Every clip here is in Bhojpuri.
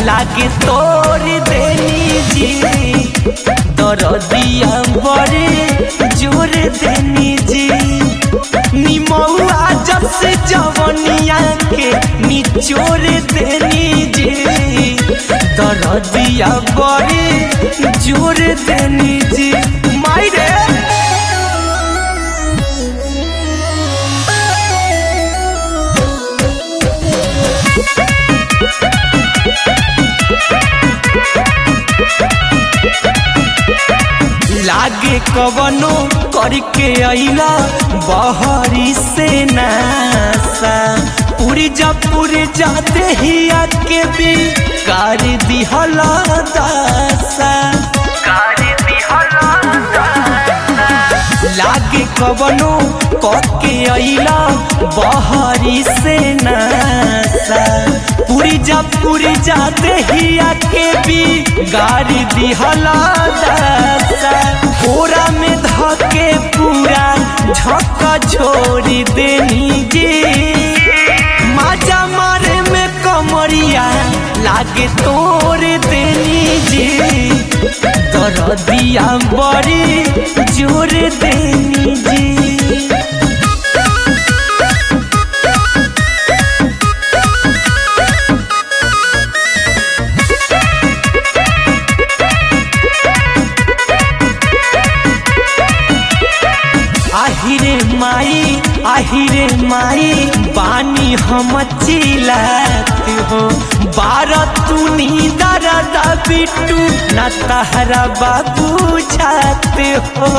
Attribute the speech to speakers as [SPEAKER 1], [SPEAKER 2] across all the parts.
[SPEAKER 1] लागे तोर देनी जी दरदिया बड़े जोर देनी जी निमौआ जस जवनिया के निचोर देनी जी दरदिया बड़े जोर देनी जी माई रे लागे कवनो करके अइला बहरी से नासा पूरी जा पूरी जाते ही आके भी कर दिहला दासा लागे कवनो करके अइला बहरी से नासा पूरी जा पूरी जाते ही आके भी गाड़ी दिहला दासा पूरा में धके पूरा झक्का छोड़ी देनी जी माजा मारे में कमरिया लागे तोड़ देनी जी दरदिया बड़ी जोर देनी जी आहिरे माई आहिरे माई बानी हम चिल्लात हो बारह तू दरदा बिट्टू न तहरा बाबू छात हो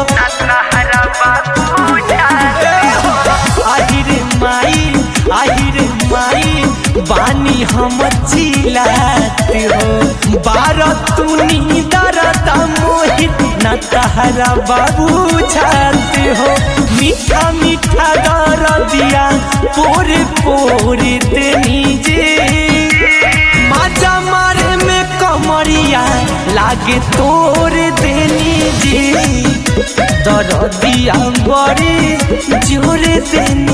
[SPEAKER 1] आहिरे माई आहिरे माई बानी हम चिल्लात हो बारह तू दरदा मोहित न तहरा बाबू छात हो मीठा मीठा दर दिया पोरे पोरे देनी जे माजा मारे में कमरिया लागे तोर देनी जे दर दिया बड़े जोर देनी